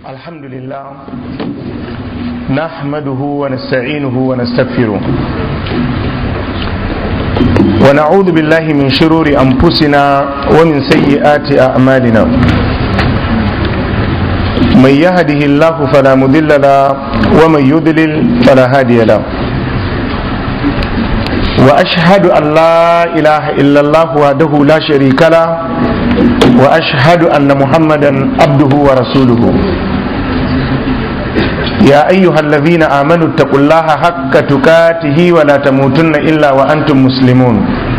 الحمد لله نحمده ونستعينه ونستغفره ونعوذ بالله من شرور أنفسنا ومن سيئات أعمالنا من يهده الله فلا مضل له ومن يضلل فلا هادي له وأشهد أن لا إله إلا الله وحده لا شريك له وأشهد أن محمدا عبده ورسوله يا أيها الذين آمنوا اتقوا الله حق تكاته ولا تموتن إلا وأنتم مسلمون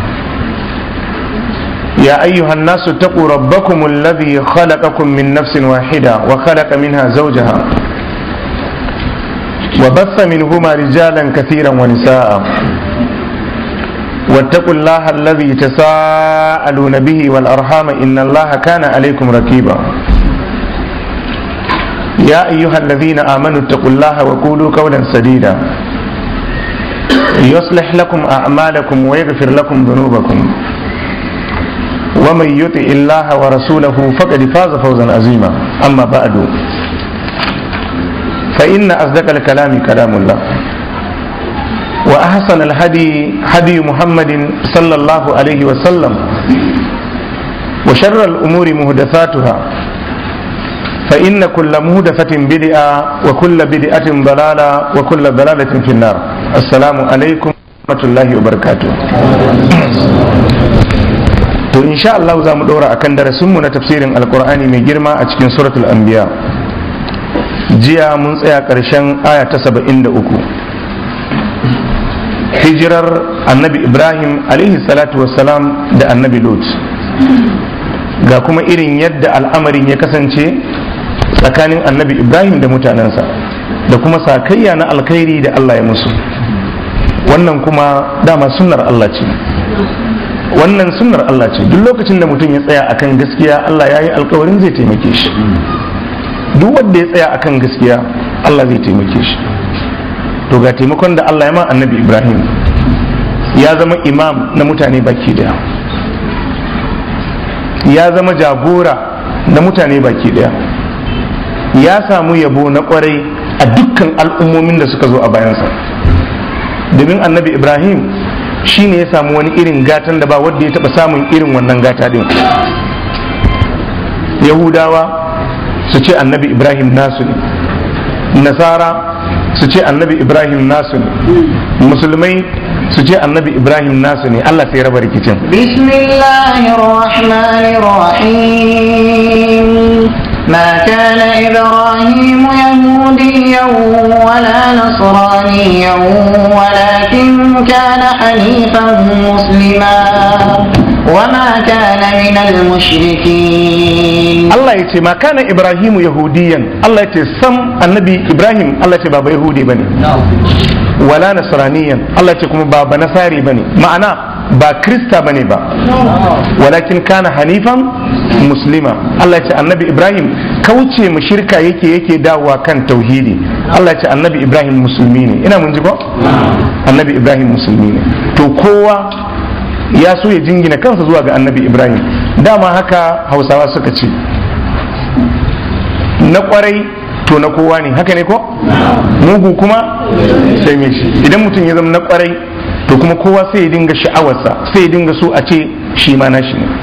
يا أيها الناس اتقوا ربكم الذي خلقكم من نفس واحدة وخلق منها زوجها وبث منهما رجالا كثيرا ونساء واتقوا الله الذي تساءلون به والأرحام إن الله كان عليكم ركيبا يا أيها الذين آمنوا اتقوا الله وقولوا قولا سديدا يصلح لكم أعمالكم ويغفر لكم ذنوبكم ومن يطع الله ورسوله فقد فاز فوزا عظيما أما بعد فإن أصدق الكلام كلام الله وأحسن الهدي هدي محمد صلى الله عليه وسلم وشر الأمور مهدثاتها فإن كل مهدفة بدعة وكل بدعة ضلالة وكل ضلالة في النار السلام عليكم ورحمة الله وبركاته to insha Allah za mu ɗora akan darasinmu na tafsirin alkur'ani mai girma a cikin suratul anbiya jiya mun tsaya ƙarshen aya ta saba'in da uku hijirar annabi ibrahim alaihi salatu wassalam da annabi lut ga kuma irin yadda al'amarin ya kasance tsakanin annabi ibrahim da mutanensa da kuma sakayya na alkhairi da allah ya musu wannan kuma dama sunnar allah ce wannan sunnar allah ce duk lokacin da mutum ya tsaya akan gaskiya allah ya yi alkawarin zai taimake shi duk wanda ya tsaya akan gaskiya allah zai taimake shi to ga taimakon da Allah ya ma annabi Ibrahim ya zama imam na mutane baki daya ya zama jagora na mutane baki daya ya samu yabo na kwarai a dukkan al'ummomin da suka zo a bayansa domin annabi Ibrahim shi ne ya samu wani irin gatan da ba wadda ya taba samun irin wannan gata din yahudawa su ce annabi Ibrahim nasu ne nasara su ce annabi ibrahim nasu ne musulmai su ce annabi ibrahim nasu ne allah sai raba rikicin bismillahirrahmanirrahim ما كان إبراهيم يهوديا ولا نصرانيا ولكن كان حنيفا مسلما وما كان من المشركين الله يتي ما كان إبراهيم يهوديا الله يتي سم النبي إبراهيم الله يتي بابا يهودي بني ولا نصرانيا الله يتي كما بابا نصاري بني معنى با كريستا بني با ولكن كان حنيفا muslima Allah ce annabi Ibrahim kauce mu shirka yake yake dawowa kan tauhidi Allah ce annabi Ibrahim musulmi ne ina mun ji ko annabi Ibrahim musulmi ne to kowa ya so ya jingina kansa zuwa ga annabi Ibrahim dama haka hausawa suka ce na kwarai to na kowa ne haka ne ko mugu kuma sai me shi idan mutum ya zama na kwarai to kuma kowa sai ya dinga sha'awarsa sai ya dinga so a ce shi ma nashi ne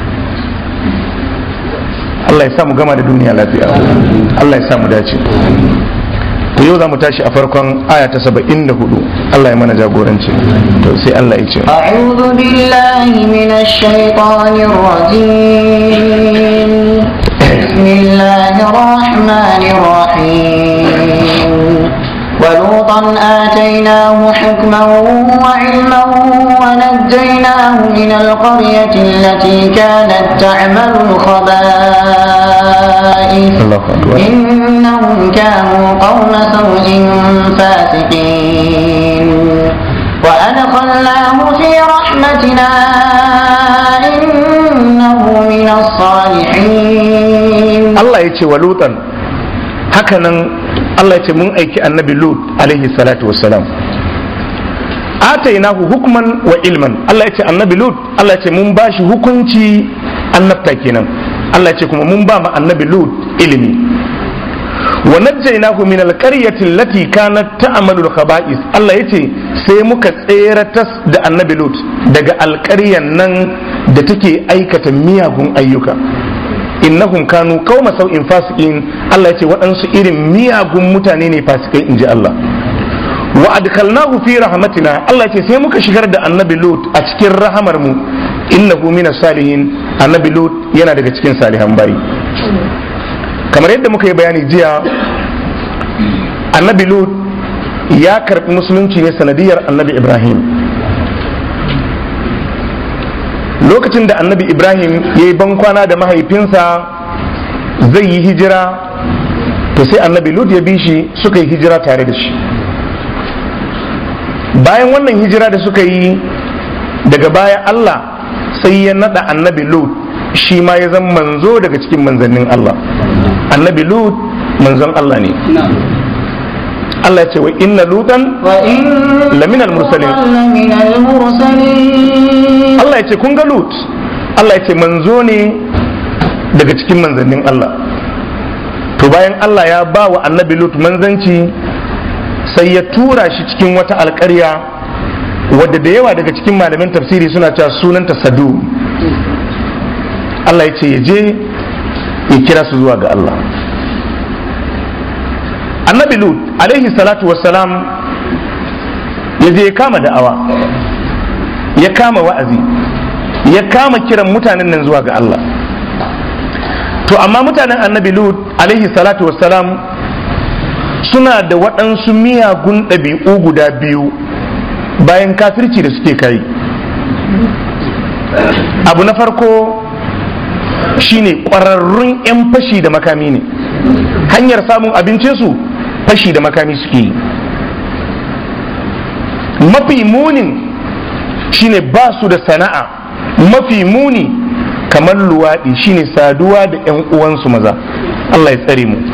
Allah ya samu gama da duniya lafiya Allah ya samu dace to yau za mu tashi a farkon aya ta saba'in da hudu Allah ya mana jagoranci to sai Allah ya ce أعوذ بالله من الشيطان الرجيم بسم الله الرحمن الرحيم ولوطا آتيناه حكما وعلما ونجيناه من القرية التي كانت تعمل الخبائث إنهم كانوا قوم سوء فاسقين وأدخلناه في رحمتنا إنه من الصالحين الله يتي ولوطا هكذا Allah ce mun aiki annabi Lut alaihi salatu wassalam atainahu hukman wa ilman Allah ya ce annabi Lut Allah ya ce mun bashi hukunci annabta kenan Allah ya ce kuma mun ba ma annabi Lut ilimi wa najjaynahu min alqaryati allati kanat ta'malu al-khaba'is Allah yace sai muka tseratas da annabi Lut daga alƙaryan nan da take aikata miyagun ayyuka innahum kanu qauma sau'in fasiqin Allah yace waɗansu irin miyagun mutane ne fasikai inji Allah wa adkalnahu fi rahmatina Allah yace sai muka shigar da annabi Lut a cikin rahamar mu innahu minas salihin annabi Lut yana daga cikin salihan bayi kamar yadda muka yi bayani jiya annabi lut ya karbi musulunci ne sanadiyar annabi ibrahim lokacin da annabi ibrahim ya yi bankwana da mahaifinsa zai yi hijira to sai annabi lut ya bi shi suka yi hijira tare da shi bayan wannan hijira da suka yi daga baya allah sai ya nada annabi lut shi ma ya zama manzo daga cikin manzannin allah annabi lut manzon Allah ne Allah ya ce wa inna lutan laminal mursalin Allah ya ce kun ga lut Allah ya ce manzo ne daga cikin manzannin Allah to bayan Allah ya ba wa annabi lut manzanci sai ya tura shi cikin wata alƙarya wadda da yawa daga cikin malamin tafsiri suna cewa sunanta sadu Allah ya ce ya je ya kira su zuwa ga Allah annabi lut alaihi salatu wassalam ya je ya kama da'awa ya kama wa'azi ya kama kiran mutanen nan zuwa ga Allah to amma mutanen annabi lut alaihi salatu wassalam suna da waɗansu miyagun ɗabi'u guda biyu bayan kafirci da suke kai abu na farko shine ƙwararrun 'yan fashi da makami ne hanyar samun abincinsu fashi da makami suke yi mafi munin shine ba su da sana'a mafi muni kamar luwaɗi shine saduwa da 'yan uwansu maza Allah ya tsare mu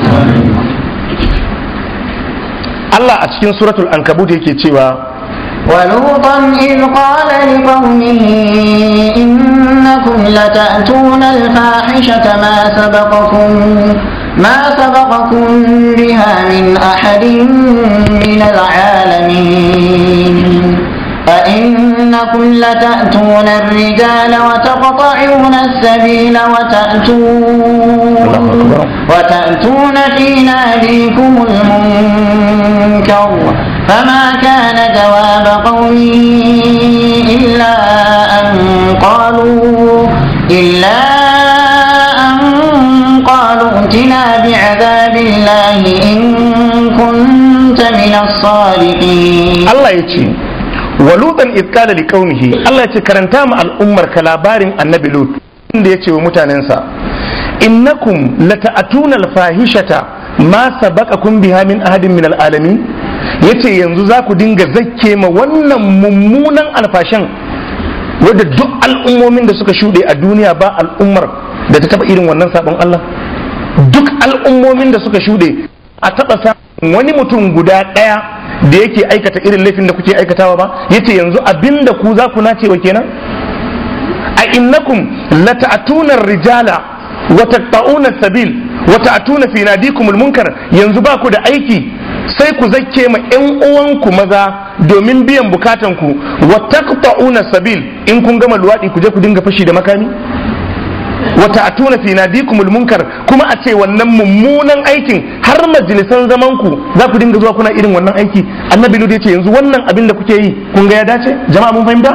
Allah a cikin suratul ankabut yake cewa ولوطا إذ قال لقومه إنكم لتأتون الفاحشة ما سبقكم ما سبقكم بها من أحد من العالمين أئنكم لتأتون الرجال وتقطعون السبيل وتأتون وتأتون في ناديكم المنكر فما كان جواب قومه إلا أن قالوا إلا أن قالوا ائتنا بعذاب الله إن كنت من الصادقين Allah ya ce wa lutan iskala li qaumihi Allah ya ce karanta ma al'ummar ka labarin annabi lut inda ya ce wa mutanensa innakum lata'atuna al-fahishata ma sabaqakum biha min ahadin min al-alamin yace yanzu za ku dinga zakke ma wannan mummunan alfashan wadda duk al'ummomin da suka shuɗe a duniya ba al'ummar da ta taba irin wannan sabon Allah duk al'ummomin da suka shuɗe a taɓa samun wani mutum guda ɗaya da yake aikata irin laifin da kuke aikatawa ba yace yanzu abinda ku za ku nace wa kenan a innakum lata'tuna rijala wa taqta'una sabil wa ta'tuna fi nadikumul munkar yanzu ba ku da aiki sai ku zakke ma ƴan uwanku maza domin biyan bukatan ku wa taqta'una sabil in kun gama luwadi ku je ku dinga fashi da makami wata a tuna fi nadikumul munkar kuma a ce wannan mummunan aikin har majalisan zaman ku za ku dinga zuwa kuna irin wannan aiki annabi lut ya ce yanzu wannan abin da kuke yi kun ga ya dace jama'a mun fahimta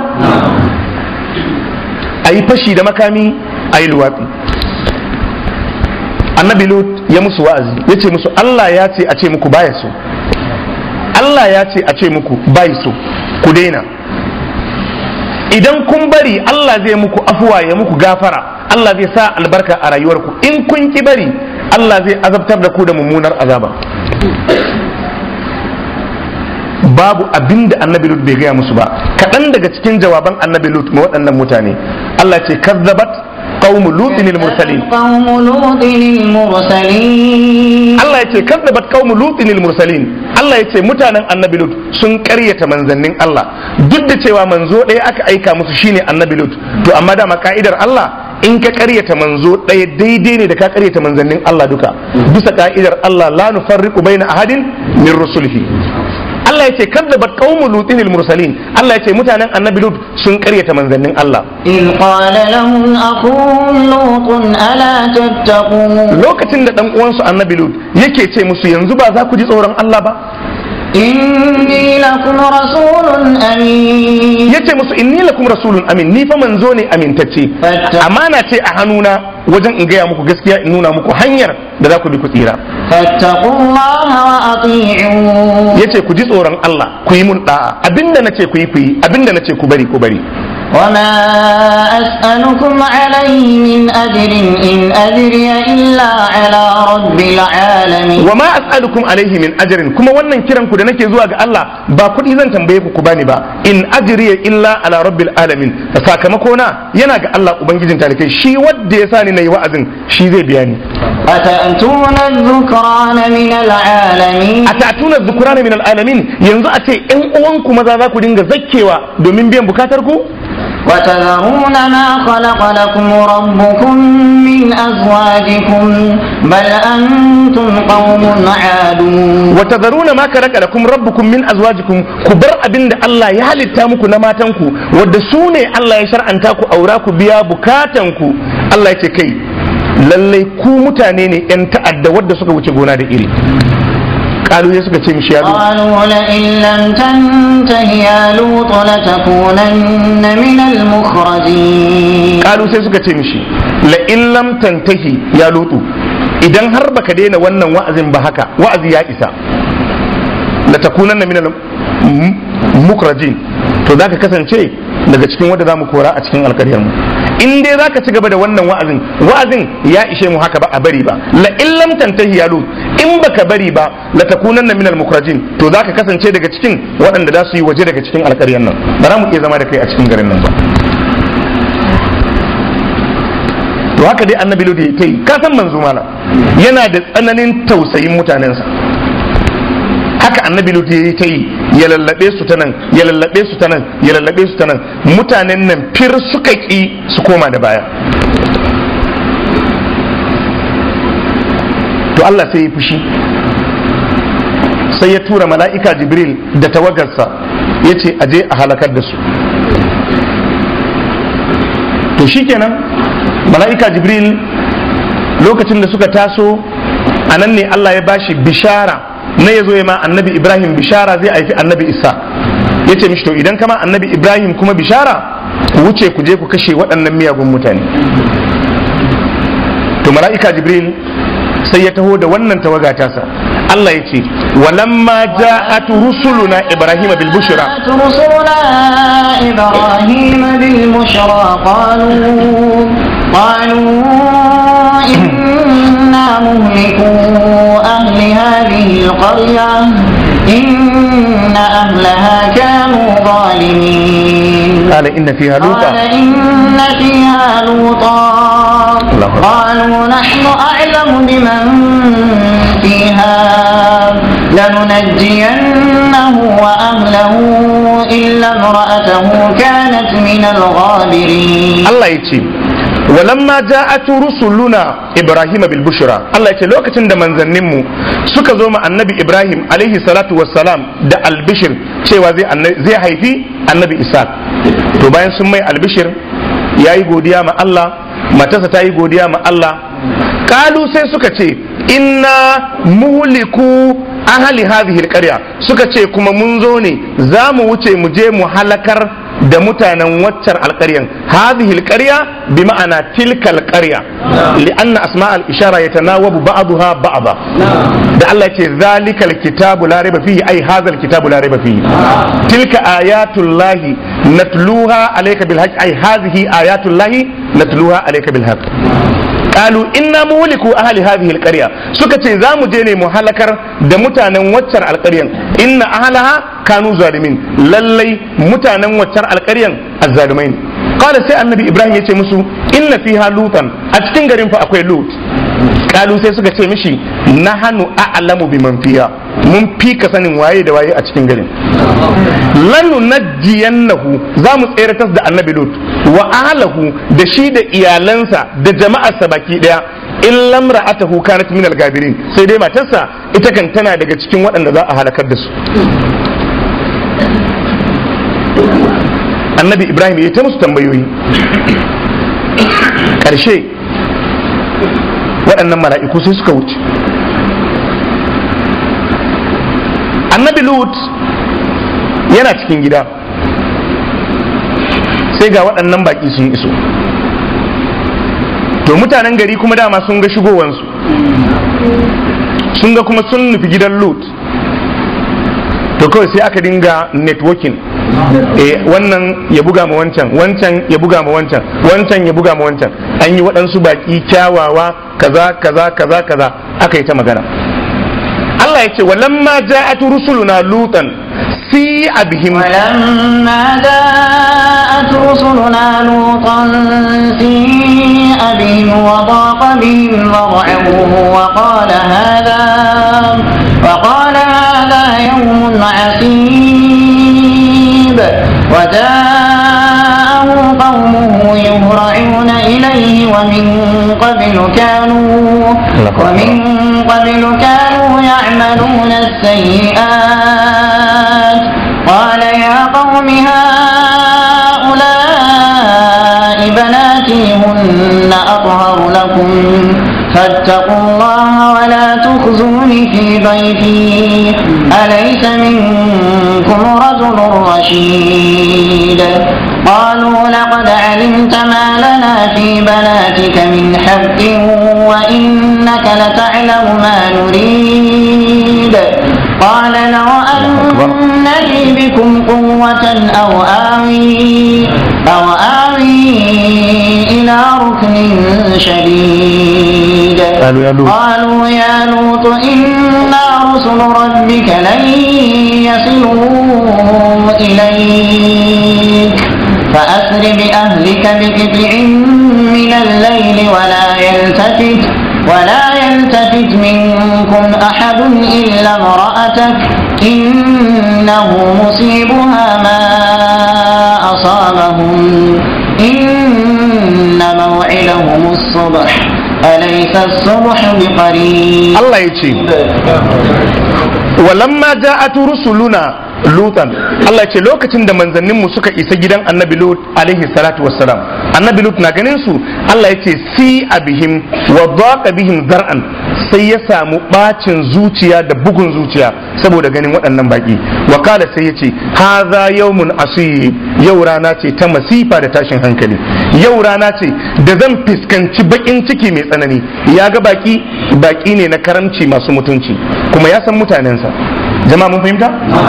a yi fashi da makami a yi luwafi annabi lut ya musu wa'azi ya ce musu allah ya ce a ce muku baya so allah ya ce a ce muku bai so ku daina idan kun bari Allah zai muku afuwa ya muku gafara Allah zai sa albarka a rayuwarku in kun ki bari Allah zai azabtar da ku da mummunar azaba babu abin da annabi lut bai gaya musu ba kaɗan daga cikin jawaban annabi lut ma waɗannan mutane Allah ce kazzabat قوم لوط المرسلين قوم لوط المرسلين Allah ya ce kazzabat qaumu lutin mursalin Allah ya ce mutanen annabi lut sun karyata manzannin Allah duk da cewa manzo ɗaya aka aika musu shine annabi lut to amma dama ka'idar Allah in ka karyata manzo ɗaya daidai ne da ka karyata manzannin Allah duka bisa ka'idar Allah la nufarriqu baina ahadin min rusulihi Allah ya ce kadzabat qaumu lutin mursalin Allah ya ce mutanen annabi lut sun karyata manzannin Allah إذ قال لهم أخوهم لوط ألا تتقون lokacin da dan uwansu annabi lut yake ce musu yanzu ba za ku ji tsoron Allah ba إني لكم رسول أمين yace musu inni lakum rasulun amin ni fa manzo ne amintacce Fatta- amana ce a hannuna wajen in gaya muku gaskiya in nuna muku hanyar da za ku bi ku tsira فاتقوا الله وأطيعون yace ku ji tsoron Allah ku yi mun da'a abinda nace ku yi ku yi abinda nace ku bari ku bari وما أسألكم عليه من أجر إن أجري إلا على رب العالمين wa ma as'alukum alaihi min ajrin kuma wannan kiran ku da nake zuwa ga Allah ba kuɗi zan tambaye ku ku bani ba in ajriya illa ala rabbil alamin sakamako na yana ga Allah ubangijin talikai shi wanda ya sani nayi wa'azin shi zai biya ni أتأتون الذكران من العالمين atatuna dhukrana min alamin yanzu a ce ƴan uwanku maza za ku dinga zakkewa domin biyan bukatar ku وتذرون ما خلق لكم ربكم من أزواجكم بل أنتم قوم عادون wa tadharuna ma karaka lakum rabbukum min azwajikum ku bar abin da Allah ya halitta muku na matanku wadda su ne Allah ya shar'anta ku aura ku biya bukatanku Allah ya ce kai lallai ku mutane ne yan ta'adda wadda suka wuce gona da iri kalu ya suka ce mishi ya zo قالوا لئن لم تنته يا لوط لتكونن من المخرجين kalu sai suka ce mishi la in lam tantahi ya lutu idan har baka daina wannan wa'azin ba haka wa'azi ya isa la takunanna min al mukrajin to zaka kasance daga cikin wanda zamu kora a cikin alkaryar mu in dai zaka ci gaba da wannan wa'azin wa'azin ya ishe mu haka ba a bari ba la in lam tantahi ya lut in baka bari ba la takunanna min al mukrajin to zaka kasance daga cikin waɗanda za su yi waje daga cikin alkaryar nan ba za mu iya zama da kai a cikin garin nan ba to haka dai annabi lodi ta yi ka san manzo mana yana da tsananin tausayin mutanensa haka annabi lodi ya ta yi ya lallabe su ta nan ya lallabe su ta nan ya lallabe su ta nan mutanen nan fir suka ki su koma da baya to Allah sai ya fushi sai ya tura mala'ika jibril da tawagarsa ya ce aje a halakar da su to shikenan mala'ika jibril lokacin da suka taso a nan ne Allah ya bashi bishara na ya zo ya ma annabi ibrahim bishara zai haifi annabi isa ya ce mishi to idan kama annabi ibrahim kuma bishara ku wuce ku je ku kashe waɗannan miyagun mutane to mala'ika jibril sai ya taho da wannan tawaga tasa Allah ya ce walamma ja'at rusuluna ibrahim bil bushra رسلنا إبراهيم بالبشرى قالوا قالوا إنا مهلكو أهل هذه القرية إن أهلها كانوا ظالمين قال إن فيها قال لوطا إن فيها لوطا الله أكبر. قالوا نحن أعلم بمن فيها لننجينه وأهله إلا امرأته كانت من الغابرين Allah ya ce walamma ja'at rusuluna ibrahim bil bushra Allah ya ce lokacin da manzanninmu suka zo ma annabi ibrahim alaihi salatu wassalam da albishir cewa zai anna- zai haifi annabi isa to bayan sun mai albishir yayi godiya ma Allah matarsa ta yi godiya ma Allah kalu sai suka ce inna muhliku ahli hadhihi alqarya suka ce kuma mun zo ne za mu wuce mu je mu halakar da mutanen waccar alƙaryan hadhihi alqarya bi ma'ana tilka alqarya li'anna asma al-ishara yatanawabu ba'daha ba'da da Allah ce zalika alkitabu la raiba fihi ai hadha alkitabu la raiba fihi tilka ayatullahi natluha alayka bil haqq ai hadhihi ayatullahi natluha alayka bil haqq qalu inna muhliku ahli hadhihi alqarya suka ce za mu je ne mu halakar da mutanen waccar alƙaryan inna ahlaha kanu zalimin lallai mutanen waccar alƙaryan azzalumai ne qala sai annabi ibrahim yace musu inna fiha lutan a cikin garin fa akwai lut kalu sai suka ce mishi nahanu a'lamu biman fiha mun fi ka sanin waye da waye a cikin garin lanu najiyannahu za mu tseratas da annabi lut wa ahlahu da shi da iyalansa da jama'arsa baki daya in lamra atahu kanat min al-gabirin sai dai matarsa ita kan tana daga cikin waɗanda za a halakar da su annabi ibrahim ya ta musu tambayoyi ƙarshe waɗannan mala'iku sai suka wuce annabi lut yana cikin gida sai ga waɗannan baƙi sun iso to mutanen gari kuma dama sun ga shigowansu sun ga kuma sun nufi gidan lut to kawai sai aka dinga networking eh wannan ya buga ma wancan wancan ya buga ma wancan wancan ya buga ma wancan an yi waɗansu baƙi kyawawa kaza kaza kaza kaza aka yi ta magana Allah ya ce walamma ja'at rusuluna lutan si abihim ولما جاءت رسلنا لوطا سيء بهم وضاق بهم ذرعا وقال هذا وقال هذا يوم عسيب وجاءه قومه يهرعون إليه ومن قبل كانوا ومن قبل كانوا يعملون السيئات قال يا قوم هؤلاء بناتي هن أطهر لكم فاتقوا الله ولا تخزوني في ضيفي أليس منكم رجل رشيد قالوا لقد علمت ما لنا في بناتك من حق وإنك لتعلم ما نريد قال لو أن لي بكم قوة أو آوي أو آوي إلى ركن شديد قالوا يا لوط. قالوا يا لوط إنا رسل ربك لن يصلوا إليك فأسر بأهلك بقطع من الليل ولا يلتفت ولا يلتفت منكم أحد إلا امرأتك إنه مصيبها ما أصابهم إن موعدهم الصبح أليس الصبح بقريب Allah ya ce walamma ja'at rusuluna lutan Allah ya ce lokacin da manzanninmu suka isa gidan annabi lut alaihi salatu wassalam annabi lut na ganin su Allah ya ce si abihim wa daqa bihim zar'an sai ya samu bacin zuciya da bugun zuciya saboda ganin waɗannan baki wakala sai ya ce haza yawmun asib yau rana ce ta masifa da tashin hankali yau rana ce da zan fuskanci bakin ciki mai tsanani ya ga baki baki ne na karamci masu mutunci kuma ya san mutanensa jama'a mun fahimta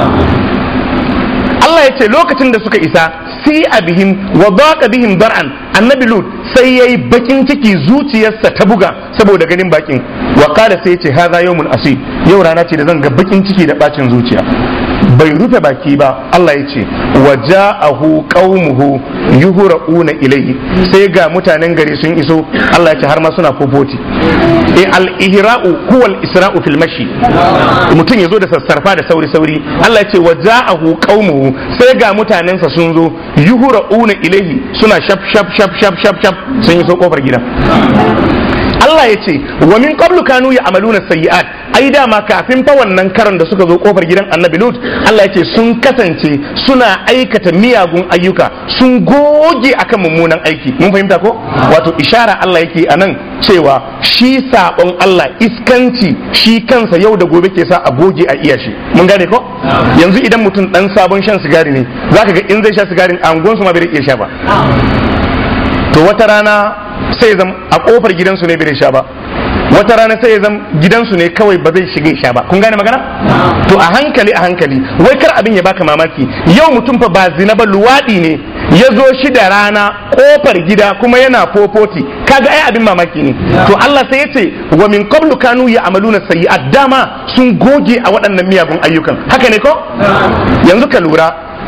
Allah ya ce lokacin da suka isa sai a bihim wa baqa bihim dar'an annabi lut sai yayi bakin ciki zuciyarsa ta buga saboda ganin bakin wa qala sai ya ce hadha yawmun asib yau rana ce da zan ga bakin ciki da bacin zuciya bai rufe baki ba Allah ya ce wa ja'ahu qaumuhu yuhra'una ilayhi sai ga mutanen gari sun iso Allah ya ce har ma suna fofoti e al-ihra'u huwa al-isra'u fil mashi mutum ya zo da sassarfa da sauri sauri Allah ya ce wa ja'ahu qaumuhu sai ga mutanensa sun zo yuhra'una ilayhi suna shaf shaf shaf shaf shaf shaf sun iso kofar gida Allah ya ce wa min qablu kanu ya'maluna sayyi'at ai dama kafin fa wannan karan da suka zo kofar gidan Annabi Lut Allah ya ce sun kasance suna aikata miyagun ayyuka sun goge akan mummunan aiki mun fahimta ko wato ishara Allah yake anan cewa shi sabon Allah iskanci shi kansa yau da gobe ke sa a goge a iya shi mun gane ko yanzu idan mutum dan sabon shan sigari ne zaka ga in zai sha sigarin a angonsu ma bai iya sha ba to wata rana sai zam a kofar gidansu ne bai sha ba wata rana sai ya zam gidansu ne kawai ba zai shiga sha ba kun gane magana to a hankali a hankali wai kar abin ya baka mamaki yau mutum fa ba zina ba luwadi ne ya zo shi da rana kofar gida kuma yana fofoti kaga ai abin mamaki ne to Allah sai ya ce wa min qablu kanu ya amaluna sayyi'at dama sun goge a waɗannan miyagun ayyukan haka ne ko yanzu ka lura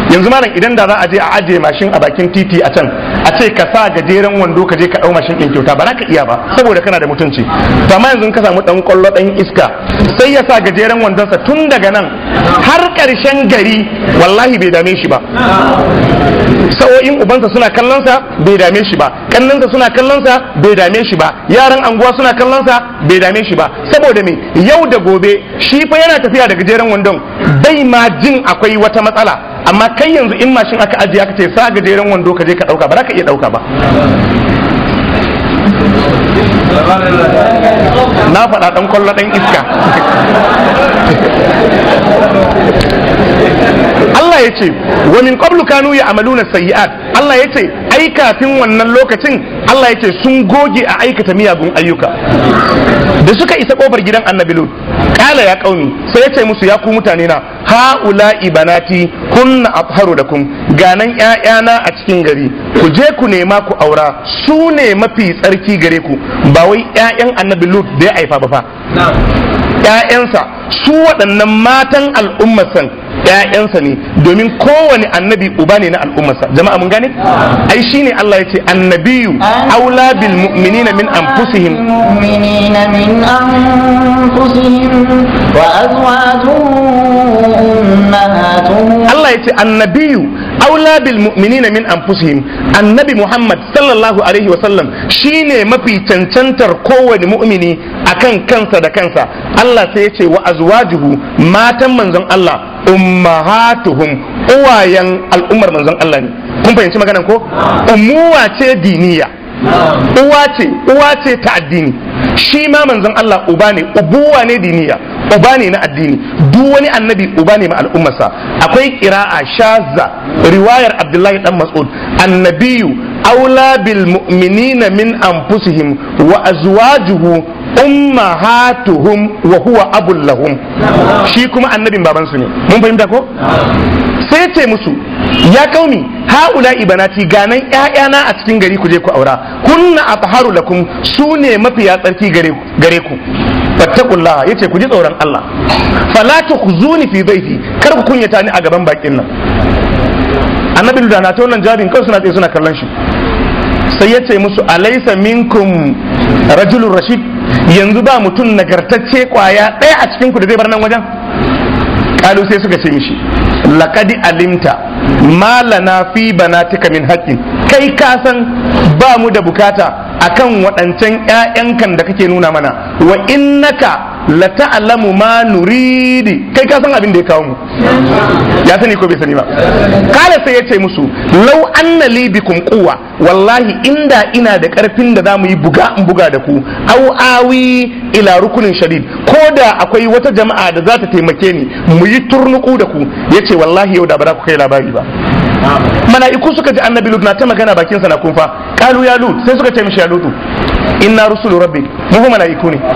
yanzu malam idan da za a je a ajiye mashin a bakin titi a can a ce ka sa gajeren wando ka je ka dau mashin din kyauta ba za ka iya ba saboda kana da mutunci to amma yanzu ka samu dan kwallo dan iska sai ya sa gajeren wandonsa tun daga nan har karshen gari wallahi bai dame shi ba sa'o'in ubansa suna kallonsa bai dame shi ba kannansa suna kallonsa bai dame shi ba yaran anguwa suna kallonsa bai dame shi ba saboda me yau da gobe shi fa yana tafiya da gajeren wandon bai ma jin akwai wata matsala amma kai yanzu in mashin aka ajiye aka ce sa gajeren wando ka je ka dauka ba za ka iya dauka ba na faɗa ɗan kwallo ɗan iska Allah ya ce wa min qablu kanu ya'maluna sayyi'at Allah ya ce ai kafin wannan lokacin Allah ya ce sun goge a aikata miyagun ayyuka da suka isa kofar gidan annabi lut kala ya kauni sai ya ce musu ya ku mutane na haula ibanati kunna atharu lakum ganan ƴaƴana a cikin gari ku je ku nema ku aura su ne mafi tsarki gare ku ba wai ƴaƴan annabi lut da ya haifa ba fa ƴaƴansa su waɗannan matan al'ummarsan ƴaƴansa ne domin kowane annabi uba ne na al'ummarsa jama'a mun gane ai shine Allah ya ce annabiyu aula bil mu'minina min anfusihim المؤمنين من أنفسهم وأزواجهم أمهاتهم Allah ya ce annabiyu aula bil mu'minina min anfusihim annabi Muhammad sallallahu alaihi wa sallam shine mafi cancantar kowane mu'mini akan kansa da kansa Allah sai ya ce wa azwajuhu matan manzon Allah ummahatuhum uwayen al'ummar manzon Allah ne kun fahimci maganan ko umuwa ce diniya uwa ce uwa ce ta addini shi ma manzon Allah uba ne ubuwa ne diniya uba ne na addini duk wani annabi uba ne ma al'ummarsa akwai qira'a shazza riwayar Abdullahi dan Mas'ud annabiyu aula bil mu'minina min anfusihim wa azwajuhu ummahatuhum wa huwa abul lahum shi kuma annabin babansu ne mun fahimta ko sai ce musu ya kauni haula ibanati ganan ƴaƴana a cikin gari ku je ku aura kunna atharu lakum su ne mafiya tsarki gare gare ku fattakullaha yace ku ji tsoron Allah fala tukhzuni fi dhaifi kar ku kunyata ni a gaban bakin nan annabi da na ta wannan jabin kan suna tsaye suna kallon shi sai ya ce musu alaisa minkum rajulun rashid yanzu ba mutum nagartacce kwaya ɗaya a cikin ku da zai bar nan wajen kalu sai suka ce mishi laqad alimta ma lana fi banatika min haqqin kai ka san ba mu da bukata akan waɗancan ƴaƴankan da kake nuna mana wa innaka la ta'lamu ma nuridi kai ka san abin da ya kawo mu ya sani ko bai sani ba kala sai ya ce musu law anna li bikum quwwa wallahi inda ina da karfin da zamu yi buga in buga da ku aw awi ila rukunin shadid ko da akwai wata jama'a da za ta taimake ni mu yi turnuku da ku yace wallahi yau da ba za ku kai labari ba mala'iku suka ji annabi lut na ta magana bakin sa na kunfa kalu ya lut sai suka ce mishi ya lutu inna rusulu rabbi mu fa mala'iku ne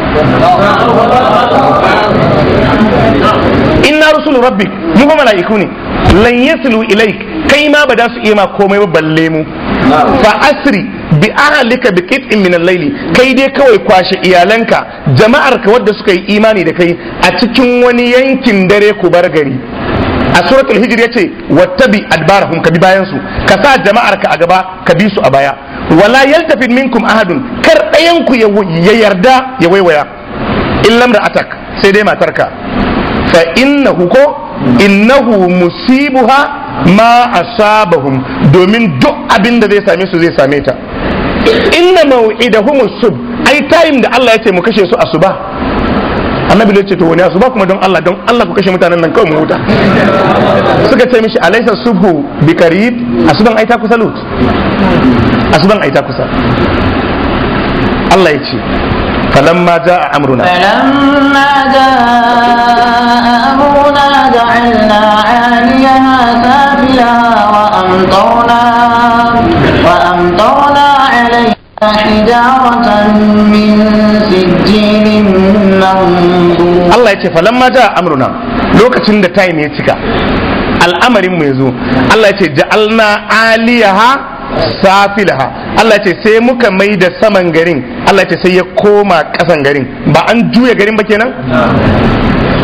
inna rusulu rabbi mu fa mala'iku ne lan yasilu ilaik kai ma ba za su iya ma komai ba balle mu fa asri bi ahlika bi qit'in min al-layli kai dai kawai kwashe iyalanka jama'ar ka wadda suka yi imani da kai a cikin wani yankin dare ku bar gari a suratul hijr yace wattabi adbarahum ka bi bayan su ka sa jama'ar ka a gaba ka bi su a baya wala yaltafit minkum ahadun kar ɗayan ku ya yarda ya waiwaya illam atak sai dai matarka fa innahu ko innahu musibuha ma asabahum domin duk abin da zai same su zai same ta inna maw'idahum sub ai time da Allah ya ce mu kashe su asuba annabi ya ce to wani asuba kuma don Allah don Allah ku kashe mutanen nan kawai mu huta suka ce mishi alaysa subhu bi qarib asuban ai ta kusa lut asuban ai ta kusa Allah ya ce فلما جاء أمرنا فلما جاء أمرنا جعلنا عاليها سافلها وأمطرنا وأمطرنا عليها حجارة من سجيل منضود Allah ya ce falamma ja amruna lokacin da time ya cika al'amarin mu yazo Allah ya ce ja'alna aliyaha safilaha Allah ya ce sai muka mai da saman garin Allah ya ce sai ya koma kasan garin ba an juya garin ba kenan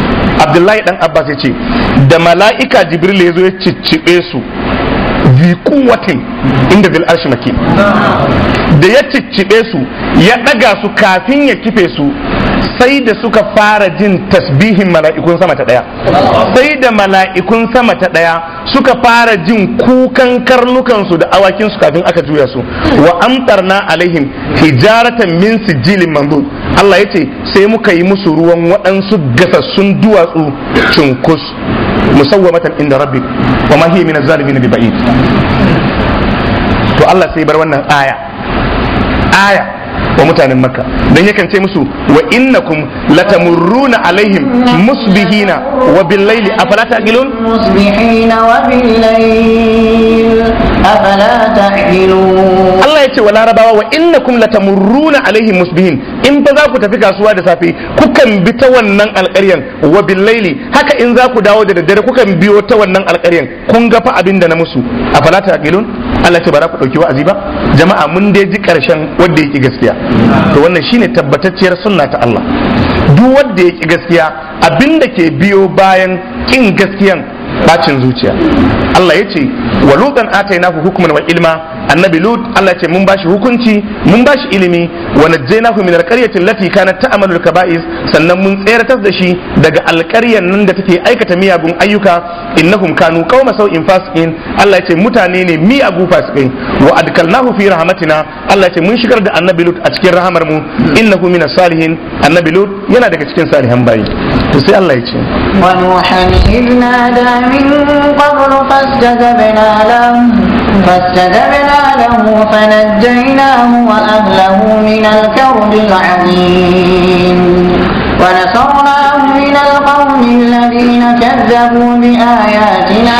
abdullahi dan abbas ya ce da mala'ika jibril ya zo ya ciccibe su zi kuwatin inda bil arshi maki da ya ciccibe su ya daga su kafin ya kife su sai da suka fara jin tasbihin mala'ikun sama ta daya sai da mala'ikun sama ta daya suka fara jin kukan karnukansu da awakinsu kafin aka juya su wa amtarna alaihim hijaratan min sijilin mandud Allah ya ce sai muka yi musu ruwan waɗansu gasassun duwatsu cunkus musawwamatan inda rabbi wa ma hiya min az-zalimin bi ba'id to Allah sai bar wannan aya aya wa mutanen makka dan yakan ce musu wa innakum latamurruna alaihim musbihina wa bil-laili afala taqilun مصبحين وبالليل أفلا تعقلون Allah ya ce wa larabawa wa innakum latamurruna alaihim musbihin in ba za ku tafi kasuwa da safe kukan bi ta wannan alƙaryan wa billaili haka in za ku dawo da daddare kukan biyo ta wannan alƙaryan kun ga fa abin da na musu a falata aqilun Allah ce ba za ku dauki wa'azi ba jama'a mun dai ji karshen wanda yake gaskiya to wannan shine tabbatacciyar sunna ta Allah duk wanda yake gaskiya abin da ke biyo bayan kin gaskiyan bacin zuciya Allah ya ce wa lutan atainahu hukman wa ilma annabi lut Allah ya ce mun bashi hukunci mun bashi ilimi wa najjaynahu min alqaryati allati kanat ta'malu alkaba'is sannan mun tseratar da shi daga alƙaryan nan da take aikata miyagun ayyuka innahum kanu qauma sau'in fasiqin Allah ya ce mutane ne miyagu fasikai wa adkalnahu fi rahmatina Allah ya ce mun shigar da annabi lut a cikin rahamar mu innahu minas salihin annabi lut yana daga cikin salihan bayi to sai Allah ya ce ونوحا إذ نادى من قبل فاستجبنا له فاستجبنا له فنجيناه وأهله من الكرب العظيم ونصرناه من القوم الذين كذبوا بآياتنا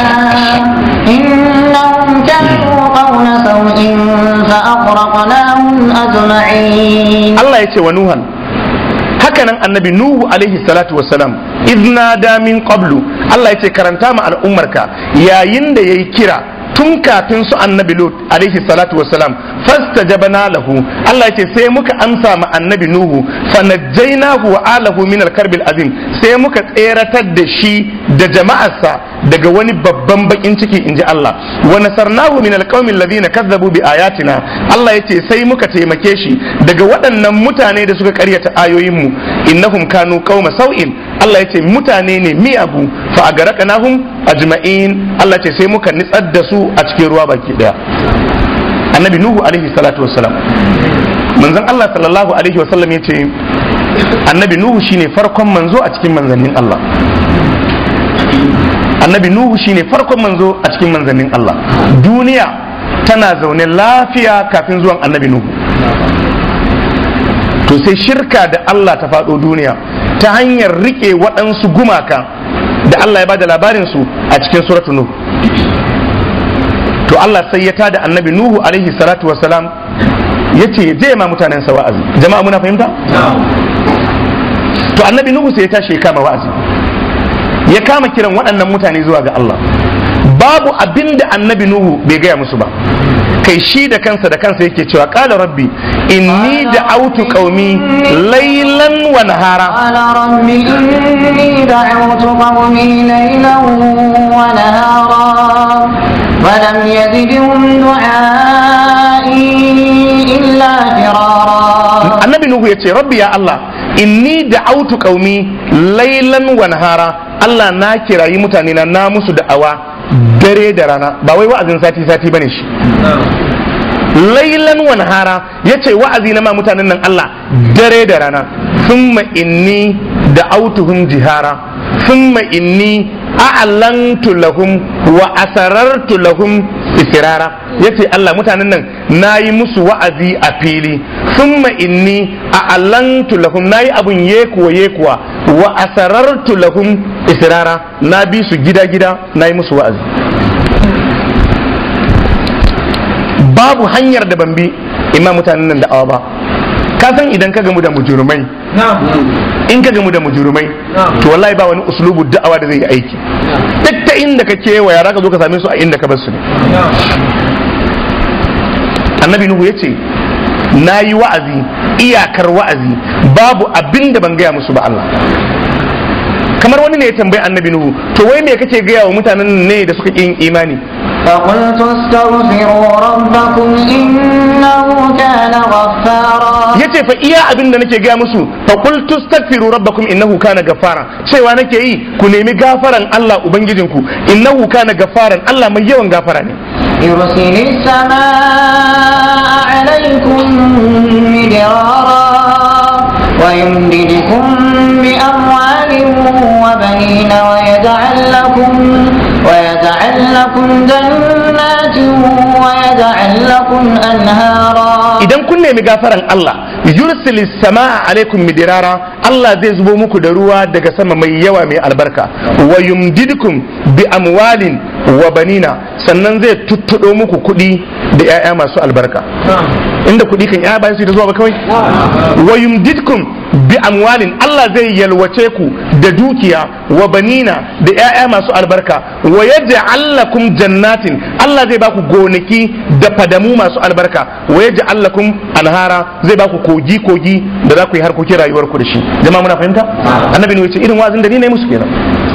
إنهم كانوا قوم سوء فأغرقناهم أجمعين Allah ya ce wa Nuhan hakanan annabi Nuhu alaihi salatu wassalam idna da min qablu Allah ya ce karanta ma al'ummarka yayin da yayi kira tun kafin su annabi Lut alaihi salatu wassalam fastajabna lahu Allah ya ce sai muka amsa ma annabi Nuhu fanajjaynahu wa alahu min al-karbil azim sai muka tseratar da shi da jama'arsa daga wani babban bakin ciki inji Allah wa nasarnahu min alqawmi alladhina kazzabu bi ayatina Allah yace sai muka taimake shi daga waɗannan mutane da suka karyata ayoyinmu innahum kanu qauma sau'in Allah yace mutane ne miyagu fa agaraqnahum ajma'in Allah yace sai muka nitsar da su a cikin ruwa baki daya annabi nuhu alaihi salatu wassalam manzon Allah sallallahu alaihi wasallam yace annabi nuhu shine farkon manzo a cikin manzannin Allah annabi nuhu shine farkon manzo a cikin manzannin Allah duniya tana zaune lafiya kafin zuwan annabi nuhu to sai shirka da Allah ta faɗo duniya ta hanyar rike waɗansu gumaka da Allah ya bada labarin su a cikin suratu nuhu to Allah sai ya tada annabi nuhu alaihi salatu wasalam ya ce je ma mutanen sa wa'azi jama'a muna fahimta to annabi nuhu sai ya tashi ya kama wa'azi ya kama kiran waɗannan mutane zuwa ga Allah babu abin da annabi Nuhu bai gaya musu ba kai shi da kansa da kansa yake cewa qala rabbi inni da'awtu qaumi laylan wa nahara قال رب إني دعوت قومي ليلا ونهارا ولم يزدهم دعائي إلا فرارا annabi Nuhu yace rabbi ya Allah inni da'awtu qaumi laylan wa nahara Allah na kirayi mutane na na musu da'awa dare da rana ba wai wa'azin sati sati bane shi lailan wa nahara yace wa'azi na ma mutanen nan Allah dare da rana thumma inni da'awtuhum jihara thumma inni a'lantu lahum wa asarartu lahum israra yace Allah mutanen nan nayi musu wa'azi a fili thumma inni a'lantu lahum nayi abun yekuwa yekuwa wa asarartu lahum israra na bi su gida gida nayi musu wa'azi babu hanyar da ban bi imma mutanen nan da'awa ba ka san idan ka gamu da mujurumai in ka gamu da mujurumai to wallahi ba wani uslubu da'awa da zai yi aiki duk ta inda ka kewaya za ka zo ka same su a inda ka bar su ne annabi nuhu ya ce na yi wa'azi iyakar wa'azi babu abin da ban gaya musu ba Allah kamar wani ne ya tambayi annabi nuhu to wai me kake gaya wa mutanen ne da suka yin imani فقلت استغفروا ربكم إنه كان غفارا yace fa iya abin da nake gaya musu fa qul tastaghfiru rabbakum innahu kana gaffara cewa nake yi ku nemi gafaran Allah ubangijinku innahu kana gaffaran Allah mai yawan gafara ne يرسل السماء عليكم مدرارا ويمددكم بأموال وبنين ويجعل لكم ويجعل لكم جنات ويجعل لكم أنهارا idan kun nemi gafaran Allah yursil samaa alaikum midirara Allah zai zubo muku da ruwa daga sama mai yawa mai albarka wa yumdidukum bi amwalin wa banina sannan zai tuttudo muku kuɗi da 'ya'ya masu albarka inda kuɗi kan 'ya'ya bayan su ta zuwa ba kawai wa yumdidkum bi amwalin Allah zai yalwace ku da dukiya wa banina da 'ya'ya masu albarka wa yaj'al lakum jannatin Allah zai baku gonaki da fadamu masu albarka wa yaj'al lakum anhara zai baku kogi kogi da za ku yi harkokin rayuwar ku da shi jama'a muna fahimta annabi ne yace irin wazin da ni ne musu kenan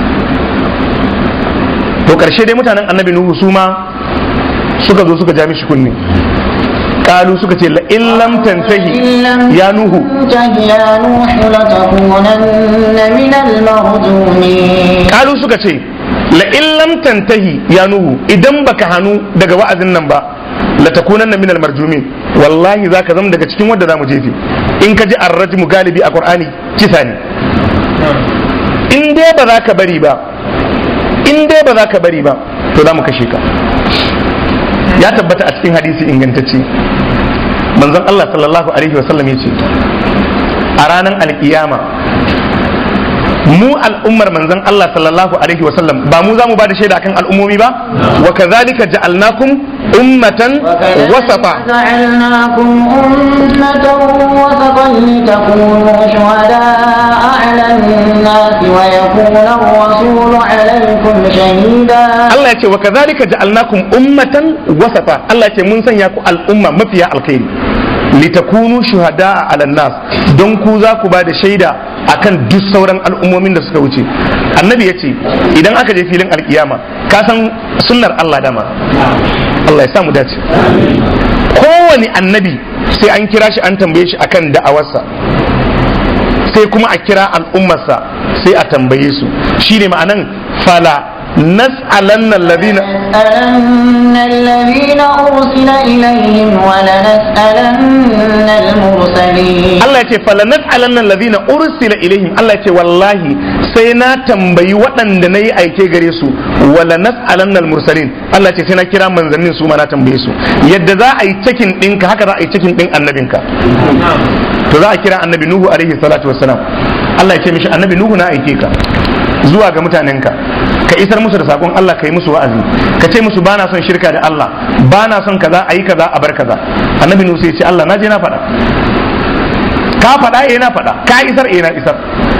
to karshe dai mutanen annabi nuhu su ma suka zo suka ja mishi kunni kalu suka ce la in lam tantahi ya nuhu تنته يا نوح لتكونن من المرجومين kalu suka ce la in lam tantahi ya nuhu idan baka hanu daga wa'azin nan ba la takunanna minal marjumin wallahi zaka zama daga cikin wanda zamu jefe in ka ji arrajmu galibi a qur'ani kisa ne in dai ba za ka bari ba in dai ba za ka bari ba to za mu kashe ka ya tabbata a cikin hadisi ingantacce manzon Allah sallallahu alaihi wasallam ya ce a ranar alkiyama mu al'ummar manzon Allah sallallahu alaihi wasallam ba mu za mu ba da shaida akan al'ummomi ba wa kazalika ja'alnakum ummatan wasafa جعلناكم أمة وسطا لتكونوا شهداء على الناس ويكون الرسول عليكم شهيدا Allah ya ce wa kazalika ja'alnakum ummatan wasafa Allah ya ce mun sanya ku al'umma mafiya alkhairi litakunu shuhada'a 'alan nas don ku za ku ba da shaida akan duk sauran al'ummomin da suka wuce annabi ya ce idan aka je filin alkiyama ka san sunnar Allah dama Allah ya sa mu dace kowane annabi sai an kira shi an tambaye shi akan da'awarsa sai kuma a kira al'ummarsa sai a tambaye su shine ma'anan fala nas'alanna alladhina لنسألن الذين أرسل إليهم ولنسألن المرسلين Allah ya ce fala nas'alanna alladhina ursila ilaihim Allah ya ce wallahi sai na tambayi waɗanda na yi aike gare su wala nas'alanna almursalin Allah ya ce sai na kira manzannin su ma na tambaye su yadda za a yi cikin ɗinka haka za a yi cikin ɗin annabinka to za a kira annabi nuhu alaihi salatu wassalam Allah ya ce mishi annabi nuhu na aike ka zuwa ga mutanenka ka isar musu da sakon Allah ka yi musu wa'azi ka ce musu bana son shirka da Allah bana son kaza a yi kaza a bar kaza annabi nuhu sai ya ce Allah na je na faɗa ka faɗa eh na faɗa ka isar eh na isar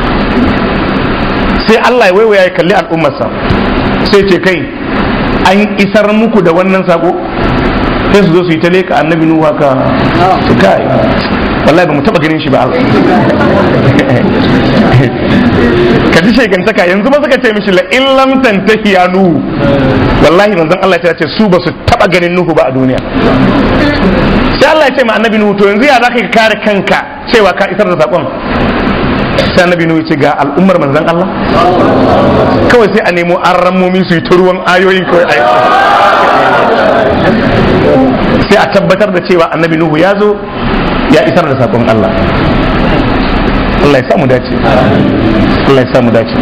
sai Allah ya waiwaya ya kalli al'ummarsa sai ce kai an isar muku da wannan sako sai su zo su yi ta leka annabi nuhu haka su kai wallahi ba mu taba ganin shi ba Allah ka ji shegantaka yanzu ba suka ce mishi la in lam tantahi ya nuhu wallahi manzon Allah ya ce su ba su taba ganin nuhu ba a duniya sai Allah ya ce ma annabi nuhu to yanzu ya zaka ka kare kanka cewa ka isar da sakon sai annabi nuhu ya ce ga al'ummar manzon Allah kawai sai a nemo an rammomi su yi ta ruwan ayoyin kawai a sai a tabbatar da cewa annabi nuhu ya zo ya isar da sakon Allah Allah ya samu dace Allah ya samu dace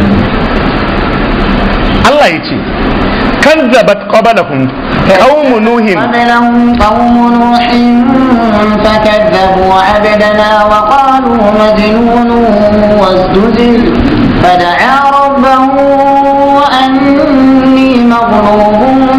Allah ya ce kazzabat qablahum qaum nuhin قبلهم قوم نوح فكذبوا عبدنا وقالوا مجنون وازدجر فدعا ربه أني مغلوب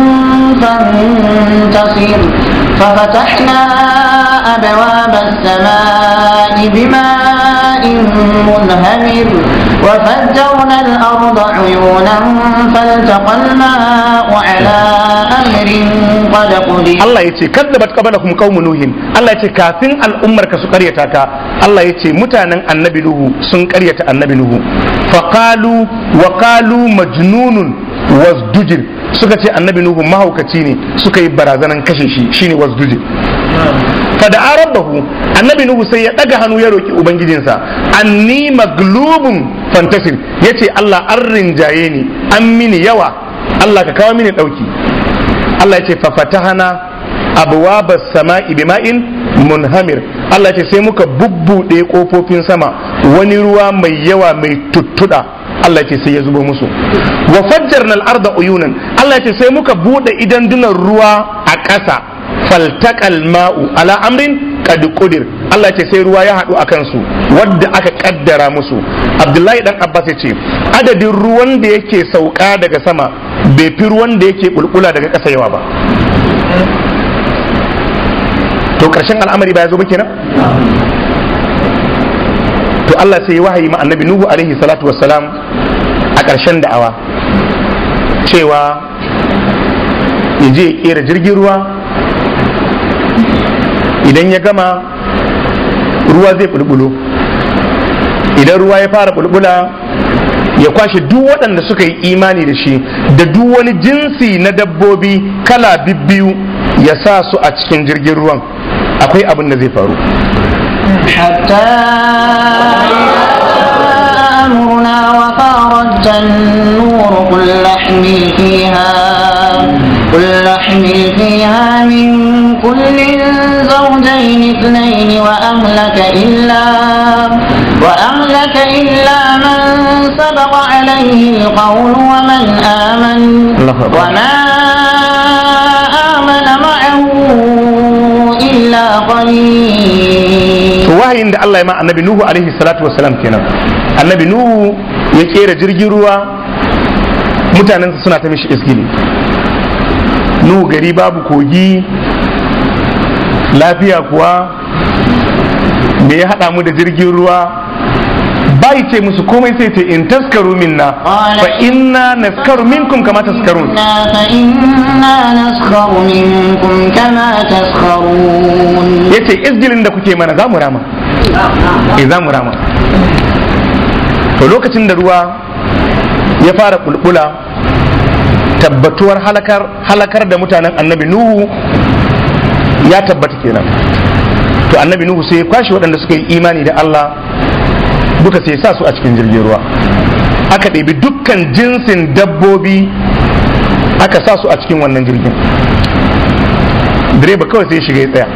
فانتصر ففتحنا أبواب السماء بماء منهمر وفجرنا الأرض عيونا فالتقى الماء على أمر قد قدر Allah ya ce kadzabat qablakum qaumun nuhin Allah ya ce kafin al'ummar ka su karyata ka Allah ya ce mutanen annabi nuhu sun karyata annabi nuhu faqalu wa qalu majnunun wasdujir suka ce annabi nuhu mahaukaci ne suka yi barazanan kashe shi shine wasdujir fada rabbahu annabi nuhu sai ya daga hannu ya roki ubangijinsa anni maglubun fantasir yace Allah an rinjaye ni an mini yawa Allah ka kawo mini dauki Allah ya ce fafatahana abwabas sama'i bima'in munhamir Allah ya ce sai muka bubbuɗe kofofin sama wani ruwa mai yawa mai tuttuda Allah ya ce sai ya zubo musu wa fajjarna al-arda uyunan Allah ya ce sai muka bude idan dunan ruwa a ƙasa faltaqal ma'u ala amrin qad qudir Allah ya ce sai ruwa ya haɗu a kansu wadda aka kaddara musu Abdullahi dan Abbas ya ce adadin ruwan da yake sauka daga sama bai fi ruwan da yake bulbula daga ƙasa yawa ba to ƙarshen al'amari ba ya zo ba kenan to Allah sai ya wahayi ma annabi Nuhu alaihi salatu wassalam a ƙarshen da'awa cewa ya je ya kera jirgin ruwa idan ya gama ruwa zai bulbulo idan ruwa ya fara bulbula ya kwashe duk waɗanda suka yi imani da shi da duk wani jinsi na dabbobi kala bibbiyu ya sa su a cikin jirgin ruwan akwai abin da zai faru حتى أمرنا وفارت النور قل احمل فيها قل احمل فيها من كل زوجين اثنين وأهلك إلا وأهلك إلا من سبق عليه القول ومن آمن الله أكبر. وما آمن معه إلا قليل to wahayin da Allah ya ma annabi Nuhu alaihi salatu wassalam kenan annabi Nuhu ya kera jirgin ruwa mutanensa suna ta mishi isgili Nuhu gari babu kogi lafiya kuwa me ya haɗa mu da jirgin ruwa bai ce musu komai sai ce in taskaru minna fa inna naskaru minkum kama taskarun إنا فإنا نسخر منكم كما تسخرون yace isgilin da kuke mana za mu rama eh za mu rama to lokacin da ruwa ya fara bulbula tabbatuwar halakar halakar da mutanen annabi nuhu ya tabbata kenan to annabi nuhu sai ya kwashe waɗanda suka yi imani da Allah duka sai ya sa su a cikin jirgin ruwa aka ɗebi dukkan jinsin dabbobi aka sa su a cikin wannan jirgin direba kawai sai ya shiga ya tsaya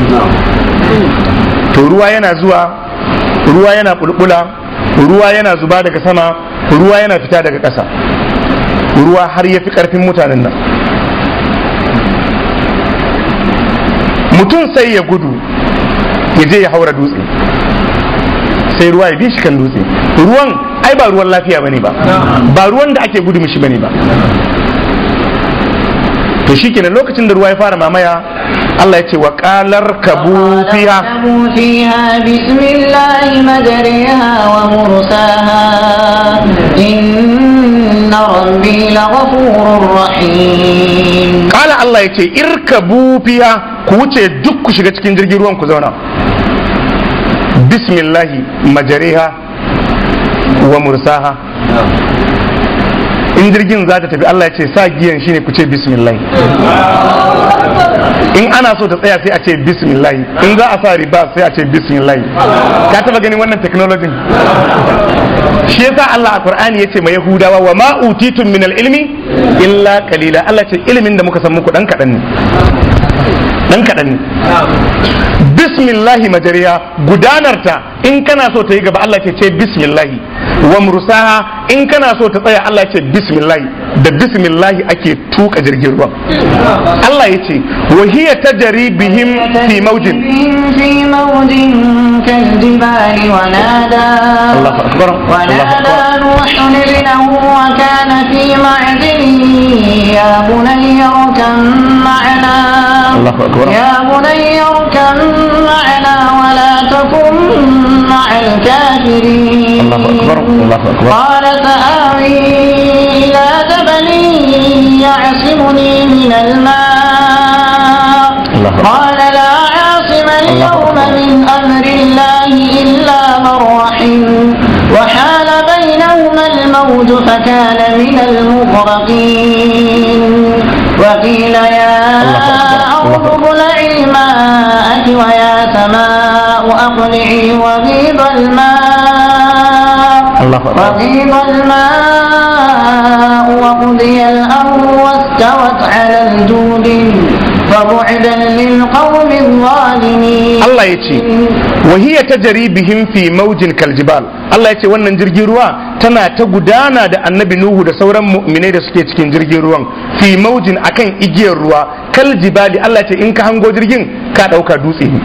to ruwa yana zuwa ruwa yana bulbula ruwa yana zuba daga sama ruwa yana fita daga ƙasa ruwa har ya fi ƙarfin mutanen nan mutum sai ya gudu ya je ya haura dutse sai ruwa ya bi shi kan dutse ruwan ai ba ruwan lafiya bane ba ba ruwan da ake gudu mishi bane ba to shikenan lokacin da ruwa ya fara mamaya Allah ya ce wa qalar kabu fiha اركبوا فيها بسم الله مجريها ومرساها إن ربي لغفور رحيم kala Allah ya ce irkabu fiha ku wuce duk ku shiga cikin jirgin ruwan ku zauna bismillahi majariha wa mursaha in jirgin za ta tafi Allah ya ce sa giyan shine ku ce bismillahi in ana so ta tsaya sai a ce bismillahi in za a sa riba sai a ce bismillahi ka taba ganin wannan technology shi yasa Allah a Qur'ani yace ma Yahudawa wa ma utitum min al-ilmi illa qalila Allah ce ilimin da muka san muku dan kadan ne dan kadan ne bismillahi majariya gudanarta in kana so ta yi gaba Allah ce ce bismillahi wa mursaha in kana so ta tsaya Allah ce bismillahi da bismillahi ake tuka jirgin ruwan Allah ya ce wa hiya tajri bihim fi mawjin في موج كالجبال ونادى الله أكبر الله ونادى أكبر نوح ابنه وكان في معزل يا بني اركب معنا الله أكبر يا بني اركب معنا ولا تكن مع الكافرين الله أكبر الله أكبر قال سآوي إلى جبل يعصمني من الماء الله أكبر. قال لا عاصم اليوم من أمر الله إلا من رحم وحال بينهما الموج فكان من المغرقين وقيل يا الله أكبر. أرض ابلعي ماءك ويا سماء أقلعي وغيض الماء الله أكبر. وغيض الماء وقضي الأمر واستوت على الجود فبعدا للقوم الظالمين Allah ya ce wahiya ta bihim fi maujin kaljibal Allah ya ce wannan jirgin ruwa tana ta gudana da annabi Nuhu da sauran mu'minai da suke cikin jirgin ruwan fi maujin akan igiyar ruwa kaljibali Allah ya ce in ka hango jirgin ka ɗauka dutse ne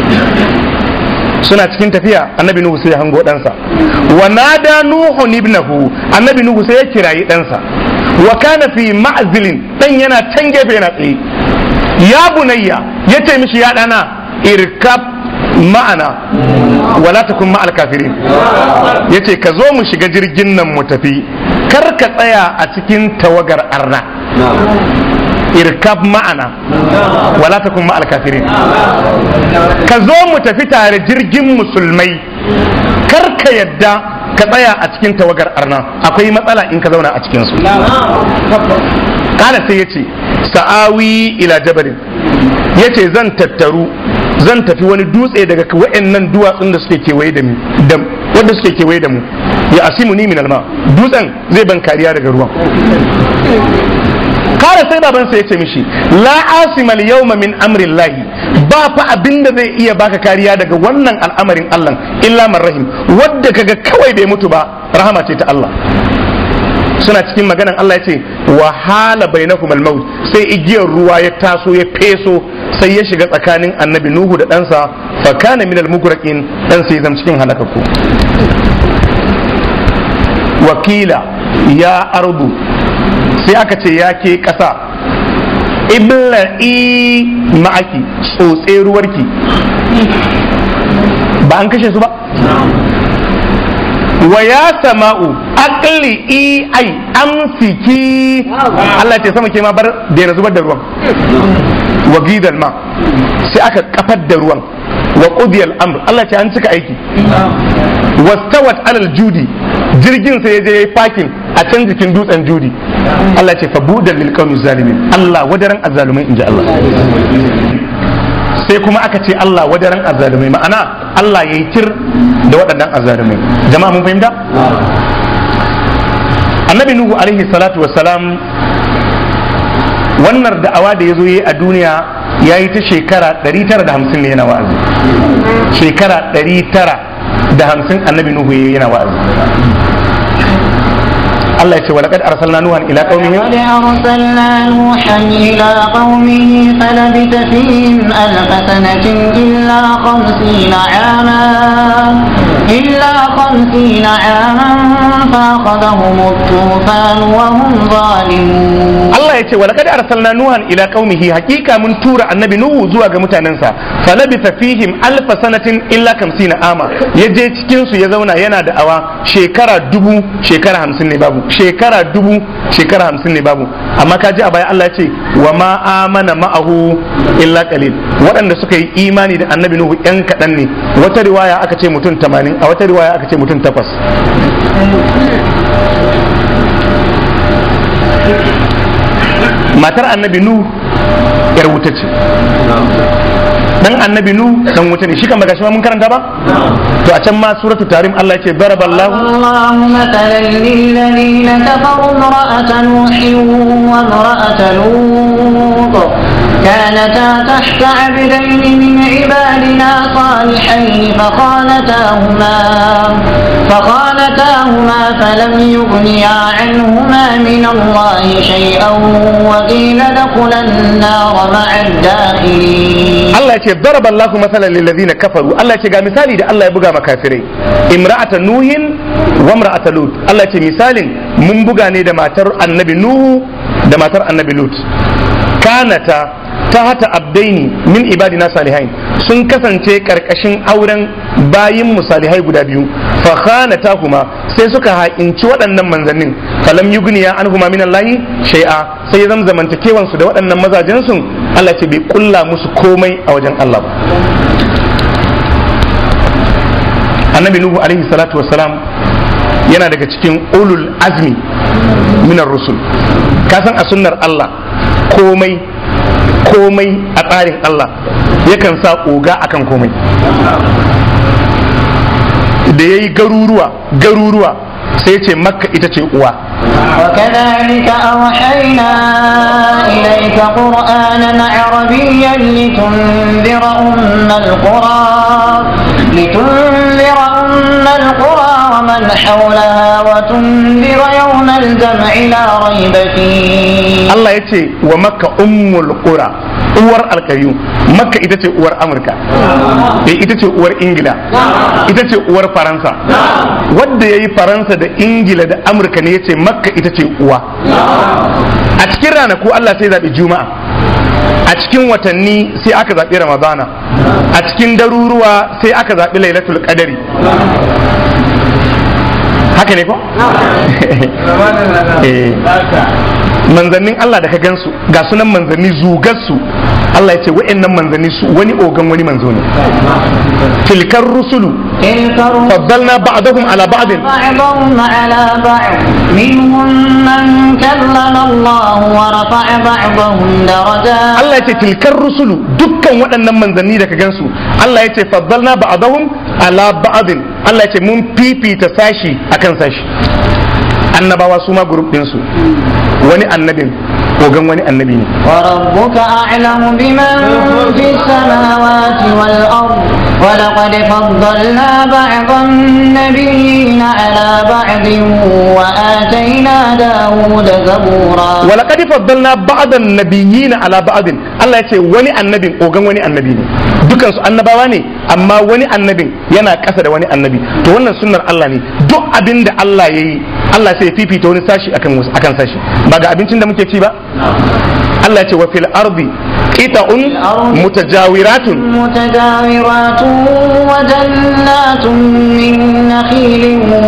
suna cikin tafiya annabi Nuhu sai ya hango ɗansa wa nada Nuhu ibnahu annabi Nuhu sai ya kirayi ɗansa wa kana fi ma'zilin dan yana can gefe yana tsaye ya bunayya ya ce mishi ya ɗana irkab ma'ana wala takun ma'al kafirin ya ce ka zo mu shiga jirgin nan mu tafi kar ka tsaya a cikin tawagar arna irkab ma'ana wala takun ma'al kafirin ka zo mu tafi tare jirgin musulmai kar ka yadda ka tsaya a cikin tawagar arna akwai matsala in ka zauna a cikinsu kala sai ya ce sa'awi ila jabalin ya ce zan tattaru zan tafi wani dutse daga wa'annan duwatsun da suke kewaye da mu da- wanda suke kewaye da mu ya asimu ni min alma dutsen zai ban kariya daga ruwan kara sai babansa ya ce mishi la asima yawma min amrin lahi ba fa abin da zai iya baka kariya daga wannan al'amarin Allah illa man rahim wadda kaga kawai bai mutu ba rahama ce ta Allah suna cikin maganan Allah ya ce wa hala bainakum al-maut sai igiyar ruwa ya taso ya feso sai ya shiga tsakanin annabi Nuhu da ɗansa fa kana min al-mugraqin dan sai zam cikin halakaku wakila ya ardu sai aka ce ya ke ƙasa ibla'i ma'aki tsotse ruwarki ba an kashe su ba wa ya sama'u aqli i ai amsiki Allah ya ce sama ke ma bar daina zubar da ruwan wa gidal ma sai aka kafar da ruwan wa qudiyal amr Allah ya ce an cika aiki wastawat alal judi jirgin sai ya je yayi fakin a can jikin dutsen judi Allah ya ce fa budal lil qawmi zalimin Allah wadaran azzalumai inji Allah sai kuma aka ce Allah wadaran azzalumai ma'ana Allah ya yi tir da waɗannan azzalumai jama'a mun fahimta annabi nuhu alaihi salatu wassalam wannan da'awa da ya zo yi a duniya ya yi ta shekara 950 ne yana wa'azi shekara 950 annabi nuhu ya yi yana wa'azi Allah ya ce wa laqad arsalna nuhan ila qaumihi قد أرسلنا نوحا إلى قومه فلبث فيهم ألف سنة إلا خمسين عاما إلا خمسين عاما فأخذهم الطوفان وهم ظالمون Allah ya ce wa laqad arsalna nuhan ila qaumihi hakika mun tura annabi nuhu zuwa ga mutanensa falabitha fihim alf sanatin illa 50 ama ya je cikin su ya zauna yana da awa shekara dubu shekara 50 ne babu shekara dubu shekara 50 ne babu amma ka ji a baya Allah ya ce wa ma amana ma'ahu illa qalil waɗanda suka yi imani da annabi nuhu yan kaɗan ne wata riwaya aka ce mutum 80 a wata riwaya aka ce mutum 8 matar annabi nu yar wuta ce dan annabi nu dan wuta ne shi kan baka shi ma mun karanta ba to a can ma suratu tarim Allah ya ce daraballahu الله مثلا للذين كفروا امرأة نوح وامرأة لوط كانتا تحت عبدين من عبادنا صالحين فخانتاهما فخانتاهما فلم يغنيا عنهما من الله شيئا وقيل ادخلا النار مع الداخلين Allah ya ce daraballahu masalan lil ladina kafaru Allah ya ce ga misali da Allah ya buga makafirai imra'ata nuhin wa imra'ata lut Allah ya ce misalin mun buga ne da matar annabi nuhu da matar annabi lut kanata ta hata abdaini min ibadina salihain sun kasance karkashin auren bayin mu salihai guda biyu fa khanatahuma sai suka ha'inci waɗannan manzannin falam yugniya anhuma min Allahi shay'a sai zam zamantakewan su da waɗannan mazajen su Allah ce bai kulla musu komai a wajen Allah ba annabi nuhu alaihi salatu wassalam yana daga cikin ulul azmi minar rusul kasan a sunnar Allah komai komai a tsarin Allah yakan sa oga akan komai da ya yi garuruwa garuruwa sai ce makka ita ce uwa وكذلك أوحينا إليك قرآنا عربيا لتنذر أم القرى لتنذر أم القرى ومن حولها وتنذر يوم الجمع لا ريب فيه Allah ya ce wa makka ummul qura uwar alkayu makka ita ce uwar amurka eh ita ce uwar ingila ita ce uwar faransa wadda ya yi faransa da ingila da amurka ne ya ce makka ita ce uwa a cikin ranaku Allah sai zaɓi juma'a a cikin watanni sai aka zaɓi ramadana a cikin daruruwa sai aka zaɓi lailatul qadari haka ne ko? Eh. manzannin Allah da ka gansu ga sunan manzanni zugarsu Allah ya ce wa'annan manzanni su wani ogan wani manzo ne tilkar rusulu تلك الرسل faddalna ba'dahum ala ba'din بعضهم على بعض منهم من كلم الله ورفع بعضهم درجات Allah ya ce tilkar rusulu dukkan waɗannan manzanni da ka gansu Allah ya ce faddalna ba'dahum ala ba'din Allah ya ce mun fifita sashi akan sashi annabawa su ma group ɗinsu wani annabin ogan wani annabi ne وربك أعلم بمن في السماوات والأرض ولقد فضلنا بعض النبيين على بعض وآتينا داود زبورا ولقد فضلنا بعض النبيين على بعض Allah ya ce wani annabin ogan wani annabi ne dukan su annabawa ne amma wani annabin yana ƙasa da wani annabi to wannan sunnar Allah ne duk abin da Allah ya yi Allah sai ya fifita wani sashi akan wasu akan sashi ba ga abincin da muke ci ba Allah ya ce wa fil ardi qita'un mutajawiratun متجاورات وجنات من نخيل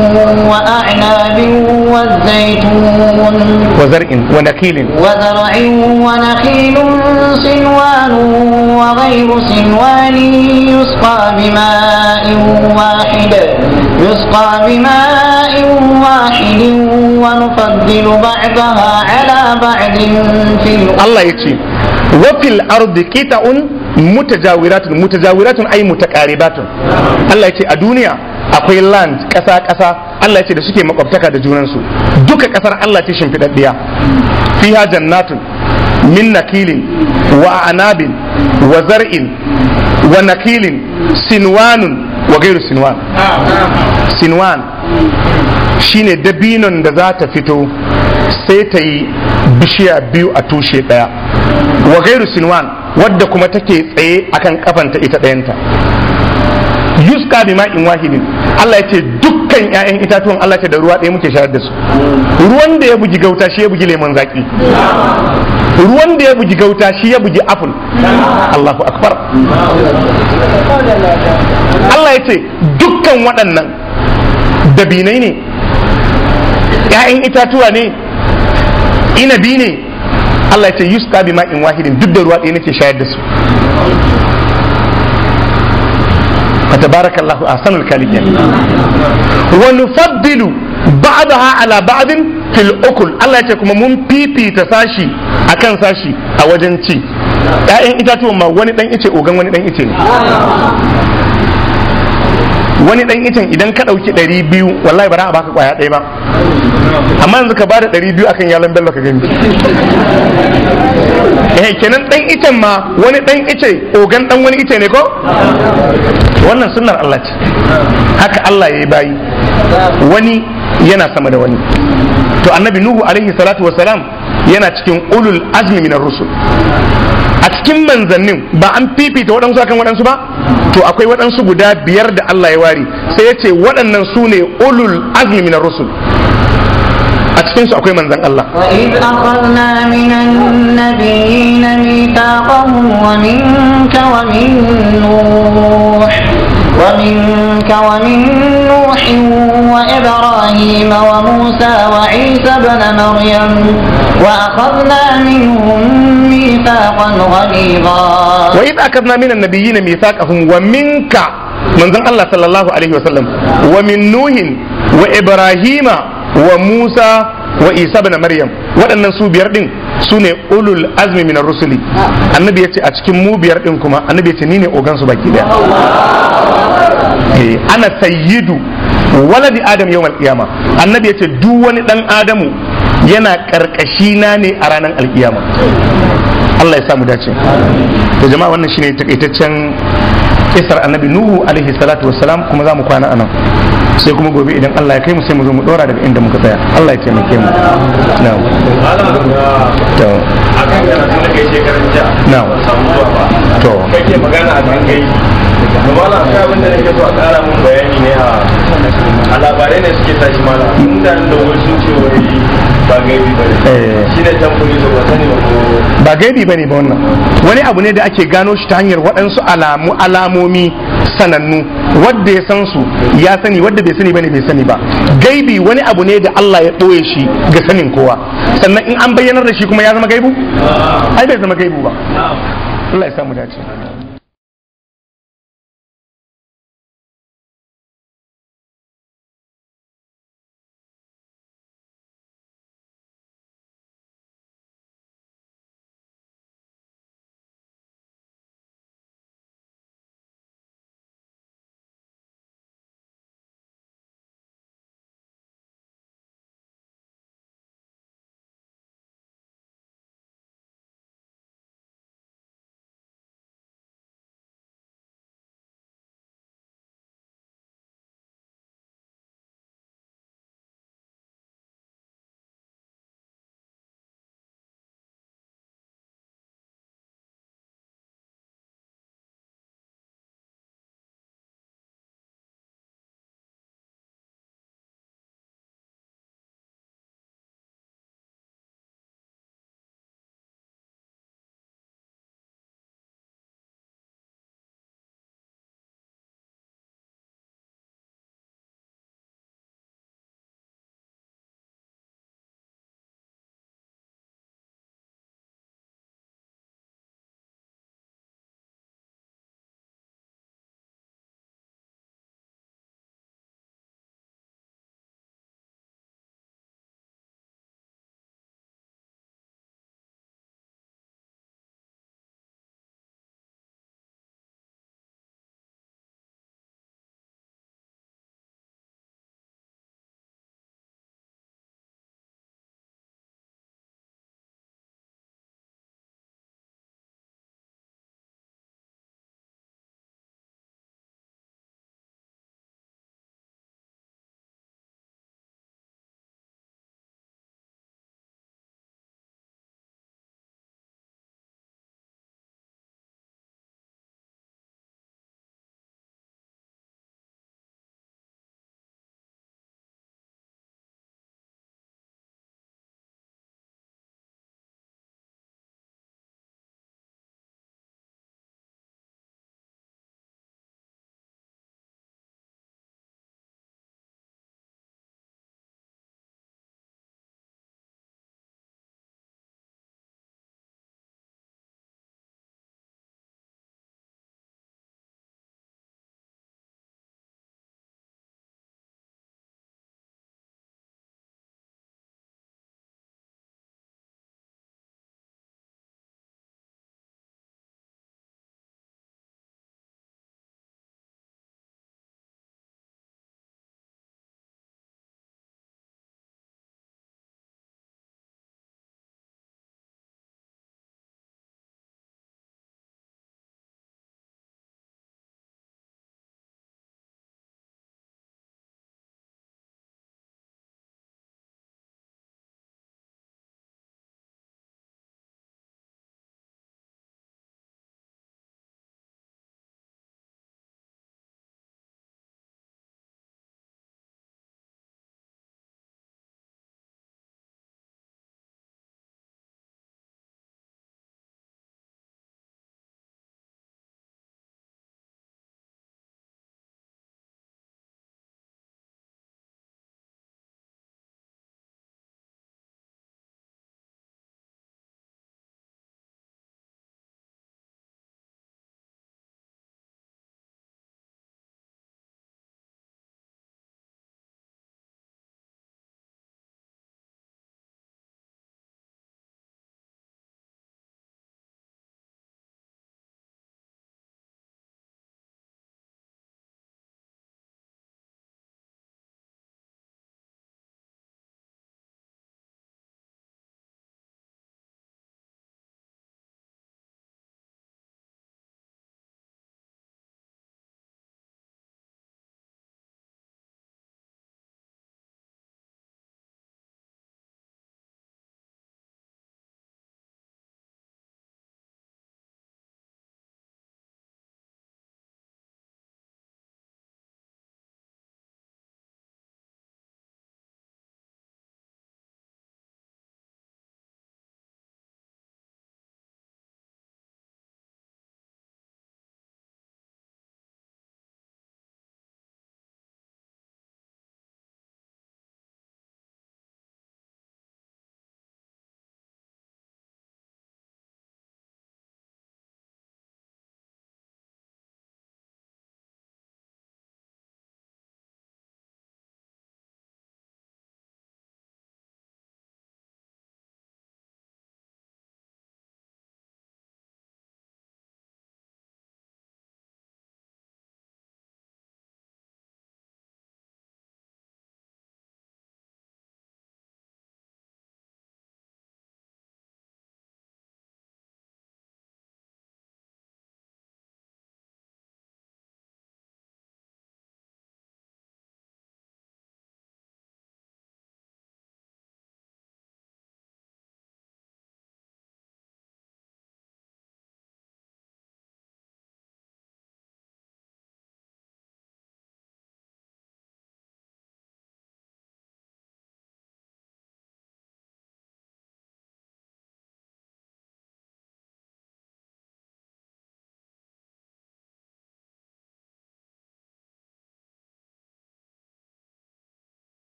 وأعناب والزيتون wa zar'in wa nakilin وزرع ونخيل صنوان وغير صنوان يسقى بماء واحد يسقى بماء واحد ونفضل بعضها على بعض في الأرض Allah ya ce wa fil ardi qita'un mutajawiratun mutajawiratun ay mutaqaribatun Allah ya ce a duniya akwai land ƙasa ƙasa Allah ya ce da suke makwabtaka da junansu duka ƙasar Allah ce shimfiɗaɗɗiya fiha jannatun min nakilin wa anabin wa zar'in wa nakilin sinwanun wa gairu sinwan sinwan shine dabinon da za ta fito sai ta yi bishiya biyu a tushe ɗaya wa gairu sinwan wadda kuma take tsaye akan kafanta ita ɗayanta yuska bi ma'in wahidin Allah ya ce dukkan 'ya'yan itatuwan Allah ce da ruwa ɗaya muke shayar da su ruwan da ya bugi gauta shi ya bugi lemon zaki ruwan da ya bugi gauta shi ya bugi apple Allahu akbar Allah ya ce dukkan waɗannan dabinai ne 'ya'yan itatuwa ne inabi ne Allah ya ce yuska bi ma'in wahidin duk da ruwa ɗaya nake shayar da su fatabarakallahu ahsanul khaliqin wa nufaddilu ba'daha ala ba'din fil ukul Allah ya ce kuma mun fifita sashi akan sashi a wajen ci ƴaƴan itatuwan ma wani dan ice ogan wani dan ice ne wani dan icen idan ka ɗauki ɗari biyu wallahi ba za a baka kwaya ɗaya ba amma yanzu ka bada ɗari biyu akan yalan bello ka gani eh kenan dan icen ma wani dan ice ogan dan wani ice ne ko wannan sunnar Allah ce haka Allah ya yi bayi wani yana sama da wani to annabi nuhu alaihi salatu wasalam yana cikin ulul azmi minar rusul a cikin manzannin ba an fifita waɗansu akan waɗansu ba to akwai waɗansu guda biyar da Allah ya ware sai ya ce waɗannan su ne ulul azmi minar rusul a cikin su akwai manzon Allah وإذ أخذنا من النبيين ميثاقهم ومنك ومن نوح ومنك ومن نوح وإبراهيم وموسى وعيسى بن مريم وأخذنا منهم ميثاقا غليظا wa idh akadna minan nabiyyin mithaqahum wa minka manzon Allah sallallahu alaihi wasallam wa min nuhin wa ibrahima wa musa wa isa ibn maryam waɗannan su biyar din su ne ulul azmi minar rusuli annabi ya ce a cikin mu biyar din kuma annabi ya ce ni ne ogan su baki daya Eh, ana sayyidu waladi adam yawmal qiyama annabi ya ce duk wani dan adamu yana karkashi na ne a ranar alkiyama Allah ya samu dace to jama'a wannan shine takaitaccen kisar annabi nuhu alaihi salatu wassalam kuma za mu kwana anan sai kuma gobe idan Allah ya kai mu sai mu zo mu dora daga inda muka tsaya Allah ya taimake mu na'am to a kan karatun da kai shekaran jiya na'am samu zuwa ba to kai ke magana a kan gai da malam akwai abin da nake so a ƙara mun bayani ne a a labarai ne suke tashi malam mutanen da wani sun ce wai ba gaibi ba ne Eh. shi ne tambayi da ba sani ba ko ba gaibi bane ba wannan wani abu ne da ake gano shi ta hanyar waɗansu alamu alamomi sanannu wadda ya san su ya sani wadda bai sani bane bai sani ba gaibi wani abu ne da Allah ya ɓoye shi ga sanin kowa sannan in an bayyanar da shi kuma ya zama gaibu ai bai zama gaibu ba Allah ya samu dace